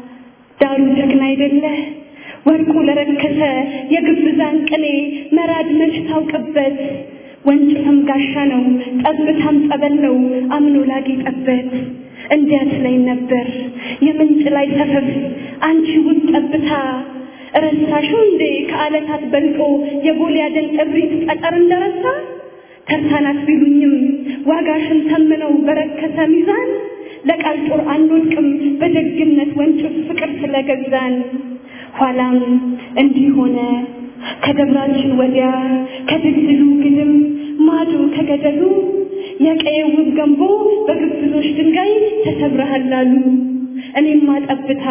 ዳሩ ጀግና አይደለህ ወርቁ ለረከሰ የግብዛን ቅኔ መራድ መች ታውቅበት ወንጭፍም ጋሻ ነው ጠብታም ጸበል ነው አምኖ ላጌጠበት እንዲያት ላይ ነበር የምንጭ ላይ ሰፈፍ አንቺ ውብ ጠብታ ረሳሽው እንዴ ከዓለታት በልጦ የጎልያድን እብሪት ጠጠር እንደረሳ ተርታናት ቢሉኝም ዋጋሽን ተምነው በረከሰ ሚዛን ለቃል ጦር አንወድቅም በደግነት ወንጭፍ ፍቅር ስለገዛን ኋላም እንዲህ ሆነ ከደብራችን ወዲያ ከድልድሉ ግድም ማዶ ከገደሉ የቀየው ውብ ገንቦ በግብዞች ድንጋይ ተሰብረሃል አሉ። እኔማ ጠብታ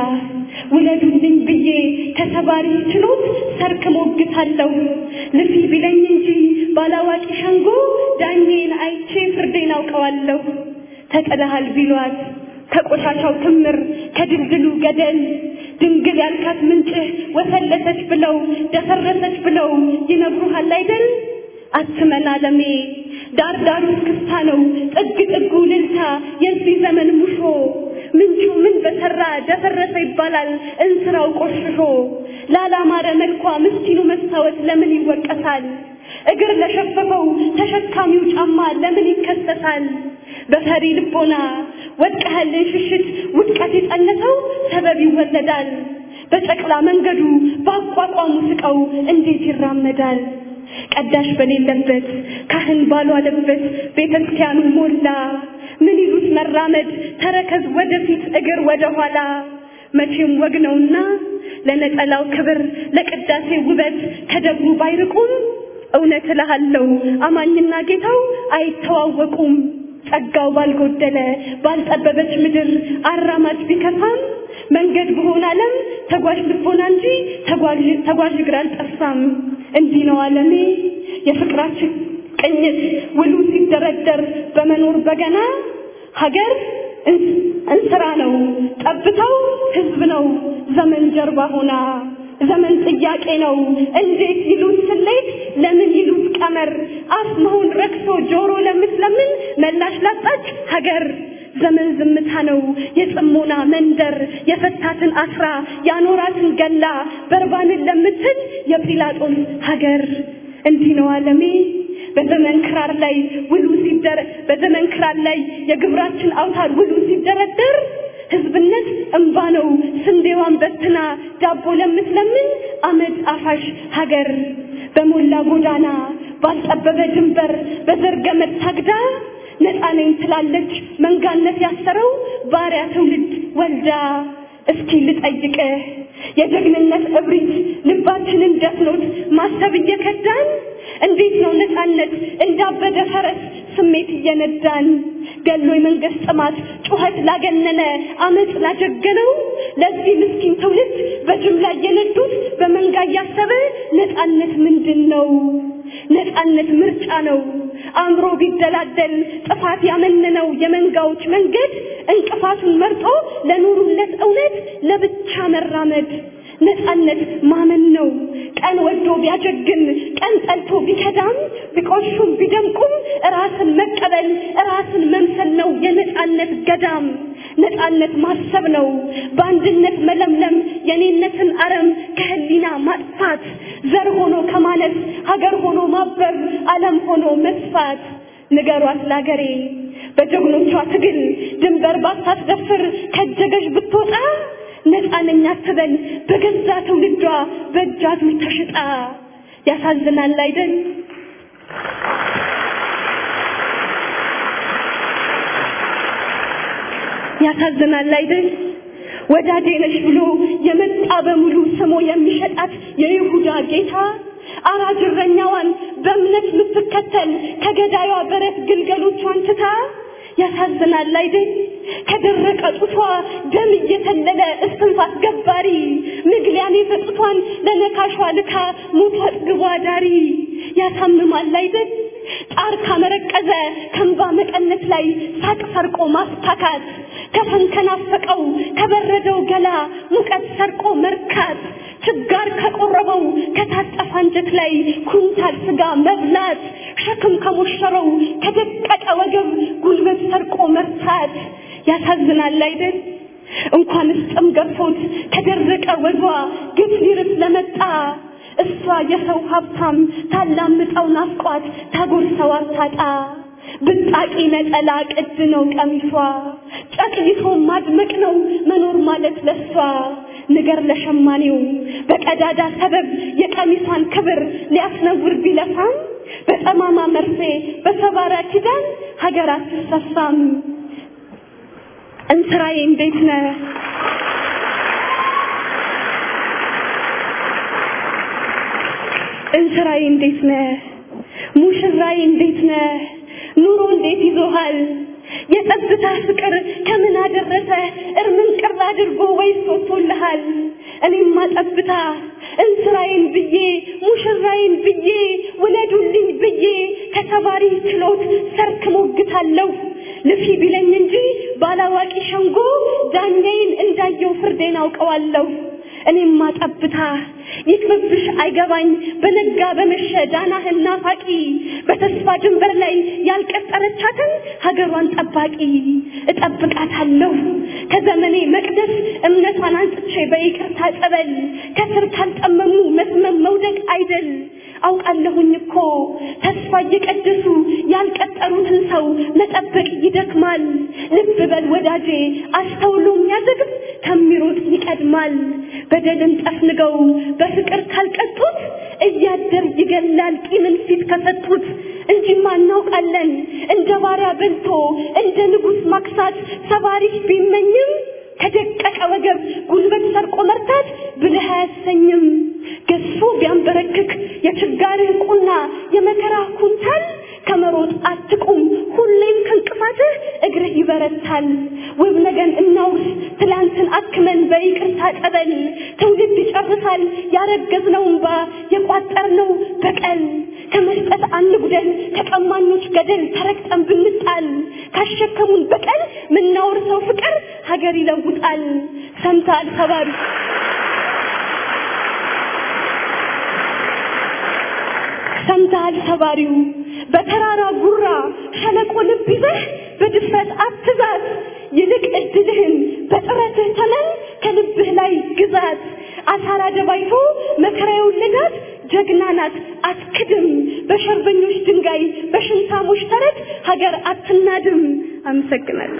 ውለዱልኝ ብዬ ከተባሪ ችሎት ሰርክ ሞግታለሁ። ልፊ ቢለኝ እንጂ ባላዋቂ ሸንጎ ዳኜን አይቼ ፍርዴን አውቀዋለሁ። ተጥለሃል ቢሏት ከቆሻሻው ክምር ከድልድሉ ገደል ድንግል ያልካት ምንጭህ ወፈለሰች ብለው ደፈረሰች ብለው ይነግሩሃል አይደል? አትመን አለሜ ዳር ዳሩ ክስታ ነው ጥግ ጥጉ ልልታ የዚህ ዘመን ሙሾ ምንጩ ምን በሰራ ደፈረሰ ይባላል እንስራው ቆሽሾ ላላማረ መልኳ ምስኪኑ መስታወት ለምን ይወቀሳል እግር ለሸፈፈው ተሸካሚው ጫማ ለምን ይከሰሳል በፈሪ ልቦና ወድቀህልን ሽሽት ውድቀት የጸነሰው ሰበብ ይወለዳል በጨቅላ መንገዱ በአቋቋሙ ስቀው እንዴት ይራመዳል ቀዳሽ በሌለበት ካህን ባልዋለበት ቤተ ክርስቲያኑ ሞላ ምን ይሉት መራመድ ተረከዝ ወደፊት እግር ወደ ኋላ መቼም ወግ ነውና ለነጠላው ክብር ለቅዳሴ ውበት ከደብሩ ባይርቁም እውነት እልሃለሁ አማኝና ጌታው አይተዋወቁም ጸጋው ባልጎደለ ባልጠበበች ምድር አራማጅ ቢከፋም መንገድ በሆነ ዓለም ተጓዥ ልቦና እንጂ ተጓዥ ተጓዥ እግር አልጠፋም። እንዲህ ነው ዓለሜ የፍቅራችን ቅኝት ውሉ ሲደረደር በመኖር በገና ሀገር እንስራ ነው ጠብታው ህዝብ ነው ዘመን ጀርባ ሆና ዘመን ጥያቄ ነው እንዴት ይሉት ስሌት ለምን ይሉት ቀመር አፍ መሆን ረክሶ ጆሮ ለምትለምን መላሽ ላጣች ሀገር ዘመን ዝምታ ነው የጽሞና መንደር የፈታትን አስራ ያኖራትን ገላ በርባንን ለምትል የጲላጦስ ሀገር እንዲህ ነው ዓለሜ በዘመን ክራር ላይ ውሉ ሲደረ በዘመን ክራር ላይ የግብራችን አውታር ውሉ ሲደረደር ህዝብነት እንባ ነው ስንዴዋን በትና ዳቦ ለምትለምን አመድ አፋሽ ሀገር በሞላ ጎዳና ባልጠበበ ድንበር በዘር ገመድ ታግዳ ነፃ ነኝ ትላለች መንጋነት ያሰረው ባሪያ ትውልድ ወልዳ እስኪ ልጠይቅህ የጀግንነት እብሪት ልባችንን ደፍኖት ማሰብ እየከዳን እንዴት ነው ነፃነት እንዳበደ ፈረስ ስሜት እየነዳን ገሎ የመንግስት ጥማት ጩኸት ላገነነ አመፅ ላጀገነው ለዚህ ምስኪን ትውልድ በጅምላ እየነዱት በመንጋ እያሰበ ነፃነት ምንድን ነው? ነፃነት ምርጫ ነው። አእምሮ ቢደላደል ጥፋት ያመነነው የመንጋዎች መንገድ እንቅፋቱን መርጦ ለኑሩለት እውነት ለብቻ መራመድ ነፃነት ማመን ነው። ቀን ወዶ ቢያጀግን ቀን ጠልቶ ቢከዳም ቢቆሹም ቢደምቁም ራስን መቀበል ራስን መምሰል ነው የነፃነት ገዳም። ነፃነት ማሰብ ነው በአንድነት መለምለም የኔነትን አረም ከህሊና ማጥፋት ዘር ሆኖ ከማለት ሀገር ሆኖ ማበብ ዓለም ሆኖ መስፋት ንገሯት ላገሬ በጀግኖቿ ትግል ድንበር ባታስደፍር ከጀገሽ ብትወጣ ነፃ ነኝ አትበል በገዛ ትውልዷ በእጅ አዙር ተሽጣ ያሳዝናል አይደል ያሳዝናል አይደል ወዳጄ ነሽ ብሎ የመጣ በሙሉ ስሞ የሚሸጣት የይሁዳ ጌታ አራጅ እረኛዋን በእምነት የምትከተል ከገዳዩዋ በረት ግልገሎቿን ትታ ያሳዝናል አይደል ከደረቀ ጡቷ ደም እየተለለ እስትንፋስ ገባሪ ምግሊያን የፈጡቷን ለነካሿ ልካ ሞቷ ጥግቧ ዳሪ ያሳምማል አይደል ጣር ካመረቀዘ ከንባ መቀነት ላይ ሳቅ ሰርቆ ማስታካት ከፈን ከናፈቀው ከበረደው ገላ ሙቀት ሰርቆ መርካት ችጋር ከቆረበው ከታጠፈ አንጀት ላይ ኩንታል ስጋ መብላት ሸክም ከሞሸረው ከደቀቀ ወገብ ጉልበት ሰርቆ መርታት ያሳዝናል አይደል እንኳንስ ጥም ገፎት ከደረቀ ወዷ ግፍ ሊርስ ለመጣ እሷ የሰው ሀብታም ታላምጠው ናፍቋት ታጎርሰው አታጣ ብጣቂ ነጠላ ቅድ ነው ቀሚሷ ጨቅይቶ ማድመቅ ነው መኖር ማለት ለሷ ንገር ለሸማኔው በቀዳዳ ሰበብ የቀሚሷን ክብር ሊያስነውር ቢለፋም በጠማማ መርፌ በሰባራ ኪዳን ሀገር አትሰፋም እንስራዬ እንዴት ነህ እንስራዬ እንዴት ነህ ሙሽራዬ እንዴት ነህ ኑሮ እንዴት ይዞሃል የጸጥታ ፍቅር ከምን አደረሰ እርምን ቅር አድርጎ ወይስ ወጥቶልሃል እኔማ ጠብታ እንስራዬን ብዬ ሙሽራዬን ብዬ ውለዱልኝ ብዬ ከተባሪ ችሎት ሰርክ ሞግታለሁ ልፊ ቢለኝ እንጂ ባላዋቂ ሸንጎ ዳኛዬን እንዳየው ፍርዴን አውቀዋለሁ እኔማ ጠብታ ይቅርብሽ አይገባኝ በነጋ በመሸ ዳናህን ናፋቂ በተስፋ ድንበር ላይ ያልቀጠረቻትን ሀገሯን ጠባቂ እጠብቃታለሁ ከዘመኔ መቅደስ እምነቷን አንጽቼ በይቅርታ ጸበል ከስር ካልጠመሙ መስመም መውደቅ አይደል አውቃለሁኝ እኮ ተስፋ እየቀደሱ ያልቀጠሩትን ሰው መጠበቅ ይደክማል። ልብ በል ወዳጄ፣ አስተውሎ የሚያዘግብ ከሚሮጥ ይቀድማል። በደልን ጠፍንገው በፍቅር ካልቀጡት እያደር ይገላል ቂምን ፊት ከሰጡት። እንጂማ እናውቃለን እንደ ባሪያ በልቶ እንደ ንጉሥ ማክሳት ሰባሪሽ ቢመኝም ከደቀቀ ወገብ ጉልበት ሰርቆ መርታት ብልህ አያሰኝም። ገዝፎ ቢያንበረክክ የችጋርህ ቁና የመከራ ኩንታል ከመሮጥ አትቁም፣ ሁሌም ከእንቅፋትህ እግርህ ይበረታል። ውብ ነገን እናውርስ ትላንትን አክመን በይቅርታ ጠበል ትውልድ ይጨርሳል ያረገዝነው እንባ የቋጠርነው በቀል ከመስጠት አንጉደል ከቀማኞች ገደል ተረግጠን ብንጣል ካሸከሙን በቀል ምናወርሰው ፍቅር ሀገር ይለውጣል። ሰምተሃል ሰባሪ ሰምተሃል ሰባሪው በተራራ ጉራ ሸለቆ ልብ ይዘህ በድፍረት አትዛት፣ ይልቅ እድልህን በጥረትህ ተመን ከልብህ ላይ ግዛት። አሳራ ደባይቶ መከራ የወለዳት ጀግና ናት አትክድም። በሸርበኞች ድንጋይ በሽንታሞች ተረት ሀገር አትናድም። አመሰግናለሁ።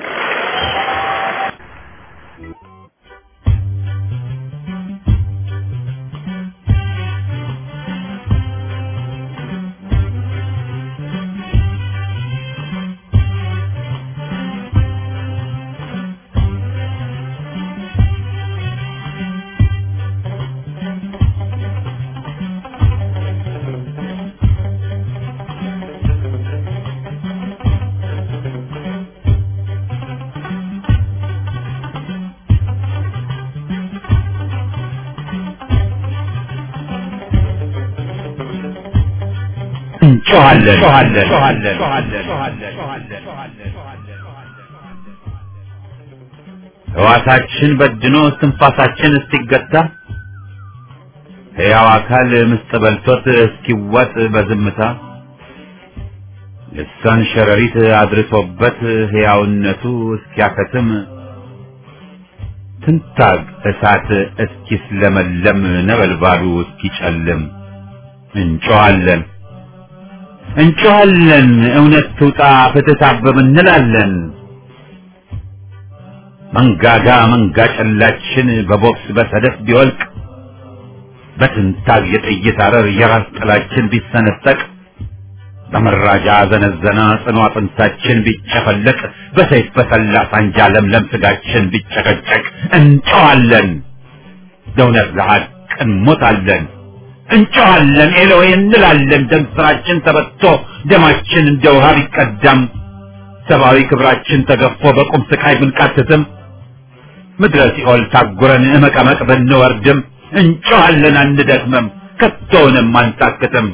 እንጮኻለን። ሕዋሳችን በድኖ እስትንፋሳችን እስኪገታ ሕያው አካል ምስጥ በልቶት እስኪዋጥ በዝምታ ልሳን ሸረሪት አድርሶበት ሕያውነቱ እስኪያከትም ትንታግ እሳት እስኪስለመለም ነበልባሉ እስኪጨልም እንጮኻለን እንጮኻለን እውነት ትውጣ ፍትህ ታበብ እንላለን። መንጋጋ መንጋ ጨላችን በቦክስ በሰደፍ ቢወልቅ በትንታግ የጥይት አረር የራስ ጥላችን ቢሰነጠቅ በመራጃ ዘነዘና ጽኑ አጥንታችን ቢጨፈለቅ በሰይፍ በሰላ ሳንጃ ለምለም ስጋችን ቢጨቀጨቅ እንጮኻለን ለእውነት ለሐቅ እንሞታለን እንጮኻለን ኤሎዌ እንላለን ደም ስራችን ተበቶ ደማችን እንደ ውሃ ቢቀዳም ሰብአዊ ክብራችን ተገፎ በቁም ስቃይ ብንቃትትም ምድረ ሲኦል ታጉረን እመቀመቅ ብንወርድም እንጮኻለን አንደክምም ከቶውንም አንታክትም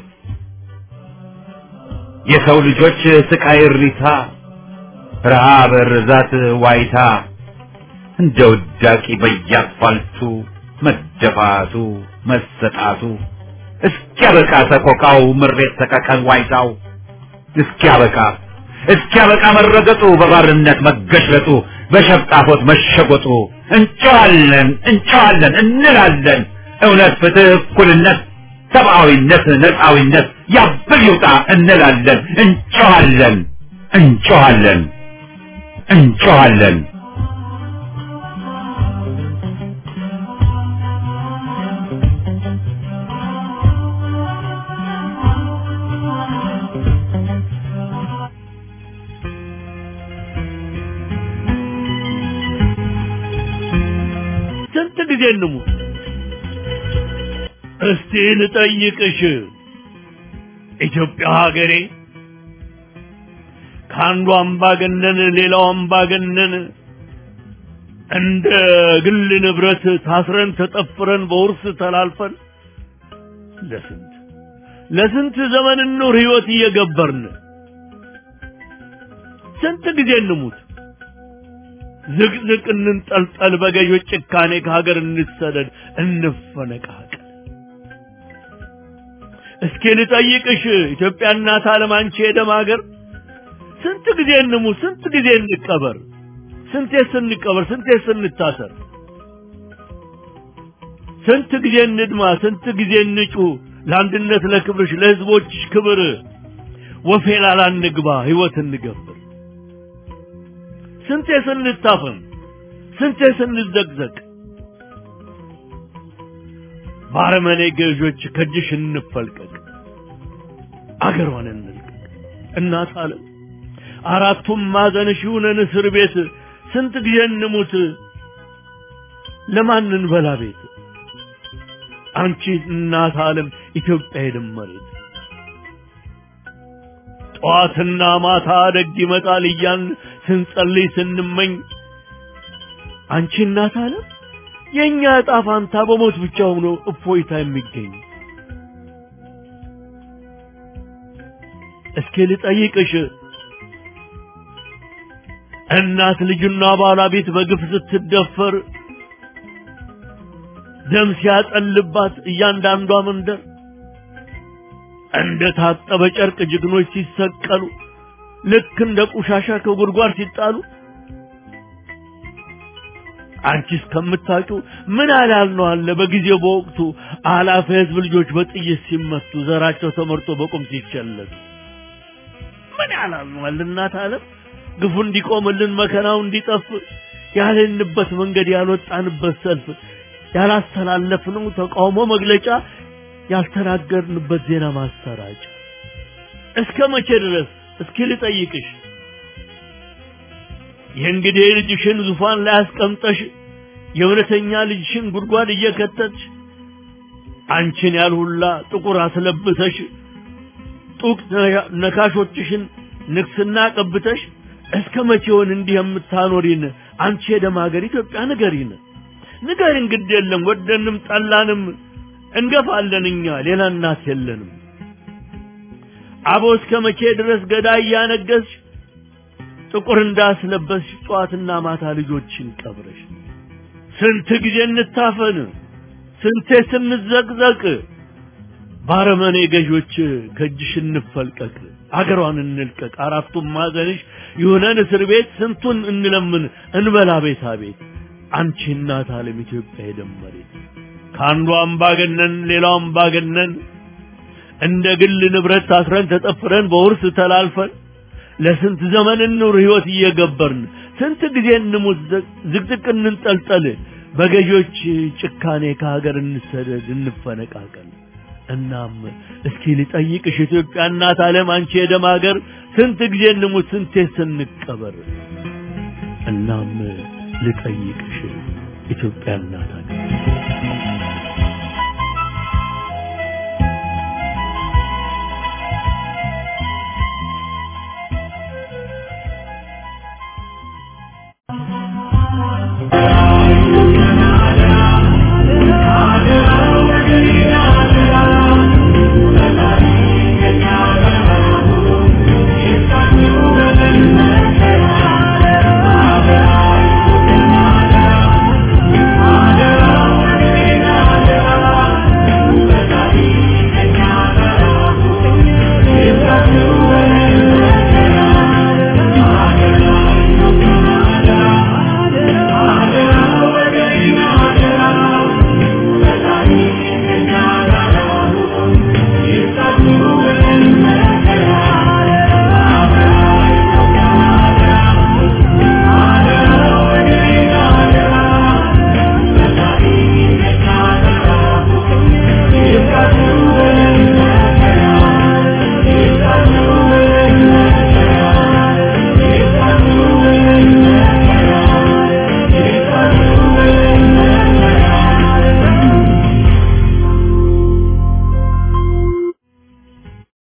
የሰው ልጆች ስቃይ እሪታ ረሃብ ርዛት ዋይታ እንደ ውዳቂ በየአስፋልቱ መደፋቱ መሰጣቱ እስኪያበቃ ሰቆቃው ምሬት ሰቀቀን ዋይታው እስኪያበቃ እስኪያበቃ መረገጡ በባርነት መገሽለጡ በሸብጣፎት መሸጎጡ እንጨዋለን እንጨዋለን እንላለን እውነት ፍትህ እኩልነት ሰብአዊነት ነፃዊነት ያብል ይውጣ እንላለን እንጨዋለን እንጨዋለን እንጨዋለን ስንት ጊዜ እንሙት? እስቲ ልጠይቅሽ ኢትዮጵያ ሀገሬ ከአንዱ አምባገነን ሌላው አምባገነን እንደ ግል ንብረት ታስረን ተጠፍረን በውርስ ተላልፈን ለስንት ለስንት ዘመን ኑር ህይወት እየገበርን ስንት ጊዜ እንሙት? ዝቅዝቅ እንንጠልጠል፣ በገዦች ጭካኔ ከሀገር እንሰደድ፣ እንፈነቃቀል። እስኪ ልጠይቅሽ ኢትዮጵያ እናት ዓለም አንቺ የደም ሀገር ስንት ጊዜ እንሙት? ስንት ጊዜ እንቀበር? ስንቴ ስንቀበር? ስንቴ ስንታሰር? ስንት ጊዜ እንድማ? ስንት ጊዜ እንጩህ? ለአንድነት ለክብርሽ ለህዝቦችሽ ክብር ወፌላላ እንግባ ህይወት እንገብር። ስንቴ ስንታፈን ስንቴ ስንዘቅዘቅ ባረመኔ ገዦች ከእጅሽ እንፈልቀቅ አገሯን እንልቀቅ እናት ዓለም አራቱም ማዕዘንሽ ይሁነን እስር ቤት ስንት ጊዜ እንሙት ለማን እንበላ ቤት አንቺ እናት ዓለም ኢትዮጵያ የደመሬት ጠዋትና ማታ ደግ ይመጣል እያን ስንጸልይ ስንመኝ አንቺ እናት ዓለም የእኛ ዕጣ ፋንታ በሞት ብቻ ሆኖ እፎይታ የሚገኝ እስኪ ልጠይቅሽ እናት ልጅና ባሏ ቤት በግፍ ስትደፈር ደም ሲያጠልባት እያንዳንዷ መንደር እንደ ታጠበ ጨርቅ ጀግኖች ሲሰቀሉ ልክ እንደ ቆሻሻ ከጉድጓድ ሲጣሉ አንቺ እስከምታውቂው ምን አላል ነው አለ በጊዜው በወቅቱ አላፊ ህዝብ ልጆች በጥይት ሲመቱ ዘራቸው ተመርጦ በቁም ሲቸለሱ ምን ያላል ነው አለ እናት ዓለም ግፉ እንዲቆምልን መከራው እንዲጠፍ ያልንበት መንገድ ያልወጣንበት ሰልፍ ያላስተላለፍነው ተቃውሞ መግለጫ ያልተናገርንበት ዜና ማሰራጫ እስከ መቼ ድረስ እስኪ ልጠይቅሽ የእንግዲህ ልጅሽን ዙፋን ላይ አስቀምጠሽ የእውነተኛ ልጅሽን ጉድጓድ እየከተትሽ አንቺን ያልሁላ ጥቁር አስለብሰሽ ጡቅ ነካሾችሽን ንግስና ቀብተሽ እስከ መቼውን እንዲህ የምታኖሪን አንቺ የደም ሀገር ኢትዮጵያ ንገሪን ንገሪን ግድ የለም ወደንም ጠላንም እንገፋለን እኛ ሌላ እናት የለንም አቦ እስከ መቼ ድረስ ገዳይ እያነገስሽ ጥቁር እንዳስለበስሽ ጠዋትና ማታ ልጆችን ቀብረሽ ስንት ጊዜ እንታፈን ስንቴ ስንዘቅዘቅ ባረመኔ ገዦች ከእጅሽ እንፈልቀቅ አገሯን እንልቀቅ አራቱም ማዕዘንሽ ይሁነን እስር ቤት ስንቱን እንለምን እንበላ ቤታ ቤት አንቺ እናት ዓለም ኢትዮጵያ የደመሬት ከአንዱ አምባገነን ሌላው አምባገነን እንደ ግል ንብረት ታስረን ተጠፍረን በውርስ ተላልፈን ለስንት ዘመን እንኑር ህይወት እየገበርን ስንት ጊዜ እንሙት ዝቅዝቅ እንንጠልጠል በገዢዎች ጭካኔ ከሀገር እንሰደድ እንፈነቃቀል እናም እስኪ ልጠይቅሽ ኢትዮጵያ እናት ዓለም አንቺ የደም ሀገር ስንት ጊዜ እንሙት ስንቴ ስንቀበር እናም ልጠይቅሽ ኢትዮጵያ እናት ሀገር